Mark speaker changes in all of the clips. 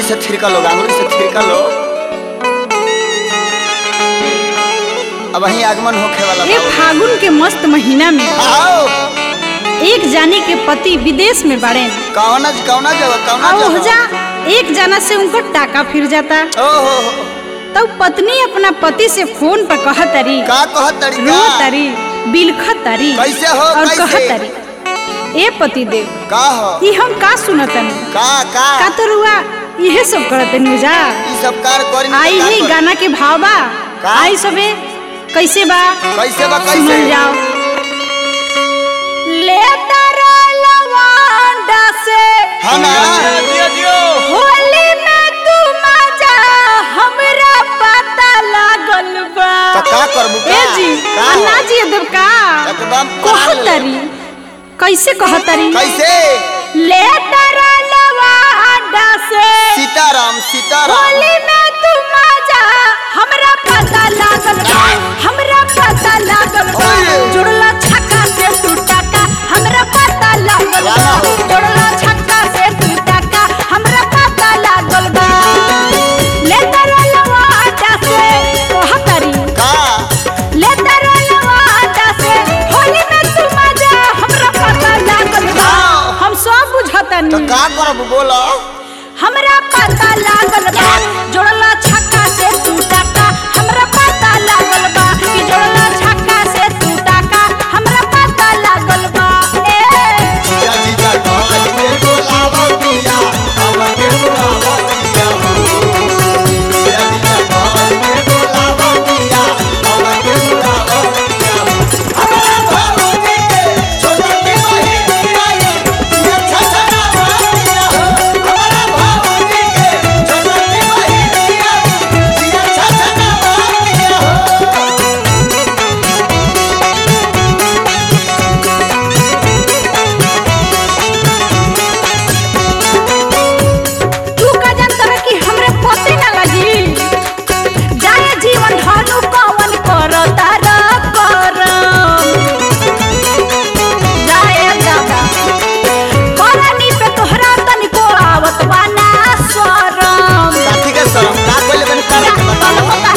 Speaker 1: से थिरका लो आंगुली से थिरका लो अब वही आगमन होखे वाला
Speaker 2: ए फागुन के मस्त महीना में
Speaker 1: आओ
Speaker 2: एक जानी के पति विदेश में बड़े
Speaker 1: कौना कौना जगह कौना
Speaker 2: और
Speaker 1: जगह
Speaker 2: जा एक जना से उनको टाका फिर जाता
Speaker 1: ओ हो हो
Speaker 2: तब पत्नी अपना पति से फोन पर कहत तरी
Speaker 1: का कहत तरीका
Speaker 2: रो तरी बिलखत तरी
Speaker 1: कैसे हो,
Speaker 2: और
Speaker 1: कैसे?
Speaker 2: कहत तरी ए पति देव
Speaker 1: का हो
Speaker 2: ई हम का सुनतन
Speaker 1: का का
Speaker 2: का तो रुआ इहे सब करत नुजा
Speaker 1: ई सब कार करी नहीं
Speaker 2: आई
Speaker 1: तो का
Speaker 2: ही
Speaker 1: करी?
Speaker 2: गाना के भाव बा
Speaker 1: का?
Speaker 2: आई सबे कैसे बा
Speaker 1: कैसे बा कैसे
Speaker 2: सुनल जाओ ले तारा लवांडा से
Speaker 1: हाँ ना
Speaker 2: होली में तू मजा हमरा पता लागल बा
Speaker 1: तो का करबू का?
Speaker 2: ए जी
Speaker 1: का हो?
Speaker 2: अन्ना जी देव का
Speaker 1: एकदम कहा ले ले।
Speaker 2: कहतरी कैसे कहतरी
Speaker 1: कैसे
Speaker 2: ले तारा लवांडा से
Speaker 1: सीताराम सीताराम
Speaker 2: होली में तू मजा हमरा पता लागल बा हमरा पता लागल बा
Speaker 1: ओए।
Speaker 2: जुड़ला छक्का से तू टका हमरा पता लागल बा
Speaker 1: वाह।
Speaker 2: जुड़ला छक्का से तू टका हमरा पता लागल बा ले तारा लवाटा से कहतरी
Speaker 1: का
Speaker 2: ले तारा लवाटा से होली में तू मजा हमरा पता लागल बा
Speaker 1: हाँ।
Speaker 2: हम सब
Speaker 1: तो
Speaker 2: बुझतनी
Speaker 1: का करबू बोलो
Speaker 2: हमरा पता लागल बा जोड़ला छक्का से तू टाका हमरा पता लागल बा कि जोड़ला छक्का से तू टाका हमरा पता लागल बा ए
Speaker 1: जीजा जीजा कहत के बोलावा पिया हमके बोलावा पिया जीजा जीजा कहत के बोलावा पिया हमके बोलावा पिया हमारा भावजी के छोटा की बहिन आई ये छछना पिया हमारा भावजी के छोटा की बहिन आई ये छछना पिया
Speaker 2: तू का जानतर कि हमरे पते ना लगी जाए जीवन ढालू कवन करता र करम जाए दादा करनी पे तोहरा तनिको आवत बा ना शरम
Speaker 1: साथी के शरम का कोई बन कर बता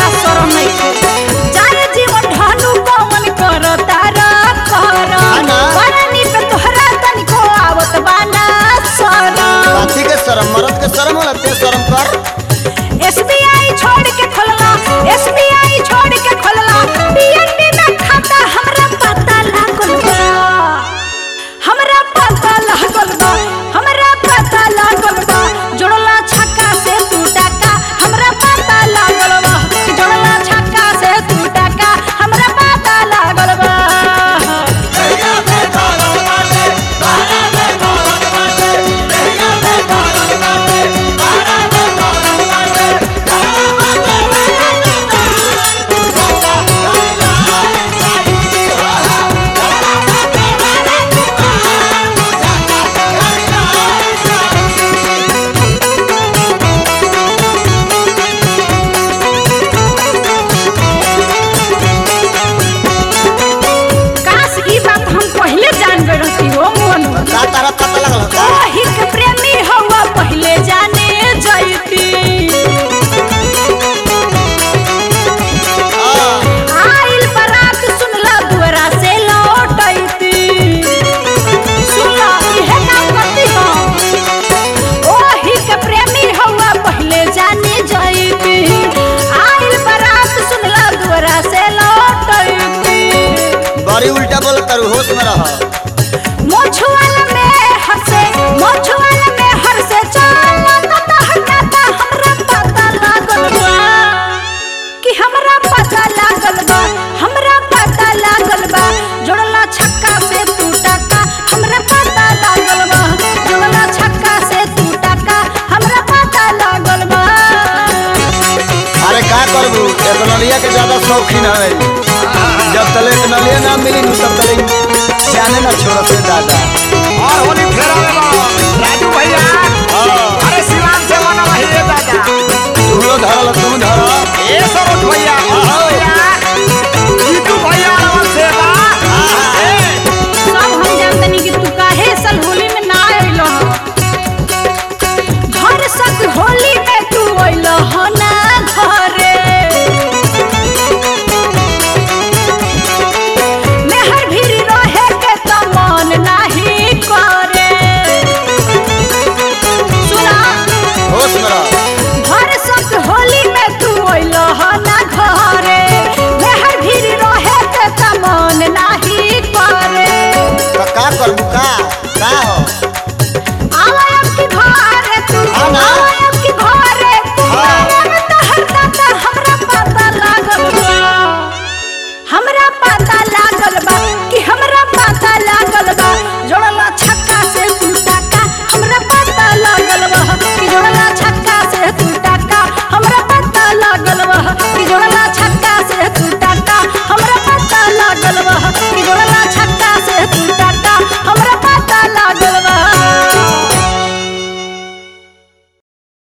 Speaker 1: हाँ ना। साथी के शरम मर्द के शरम होला ते शरम कर
Speaker 2: छोड़ के खोलला एसबीआई छोड़ के खोलला पीएनबी में खाता हमरा पता लागल बा हमरा पता लागल बा हमरा पता लागल बा जोड़ला छक्का से तू टाका हमरा पता लागल बा जोड़ला छक्का से तू टाका हमरा पता लागल बा काश ई बात हम पहले जान गए रहती हो मोहन
Speaker 1: का तारा पता लगल का
Speaker 2: हिक प्रेमी हवा पहले जाने जयती
Speaker 1: हां
Speaker 2: आइल बारात सुनला दुआरा से लौटैती सुनला इहे काम करती हो ओही के प्रेमी हवा पहले जाने जयती आइल बारात सुनला दुआरा से लौटैती
Speaker 1: बड़ी उल्टा बोल कर होश में रह
Speaker 2: मोछुआल में हंसे मोछुआल में हंसे चला ता हटाता हमरा पता लागल बा कि हमरा पता लागल बा हमरा पता लागल बा जोड़ला छक्का से तू टाका हमरा पता लागल बा जोड़ला छक्का से तू टाका हमरा पता लागल बा
Speaker 1: अरे का करबू एक नलिया के ज्यादा शौकीन है जब तले एक नलिया ना मिली नु तब तले जाने ना छोड़ से दादा
Speaker 3: और होली फेरा में बा। राजू भैया
Speaker 1: हां
Speaker 3: अरे शिवान से मना रही है दादा
Speaker 1: तू लो धरल तू धर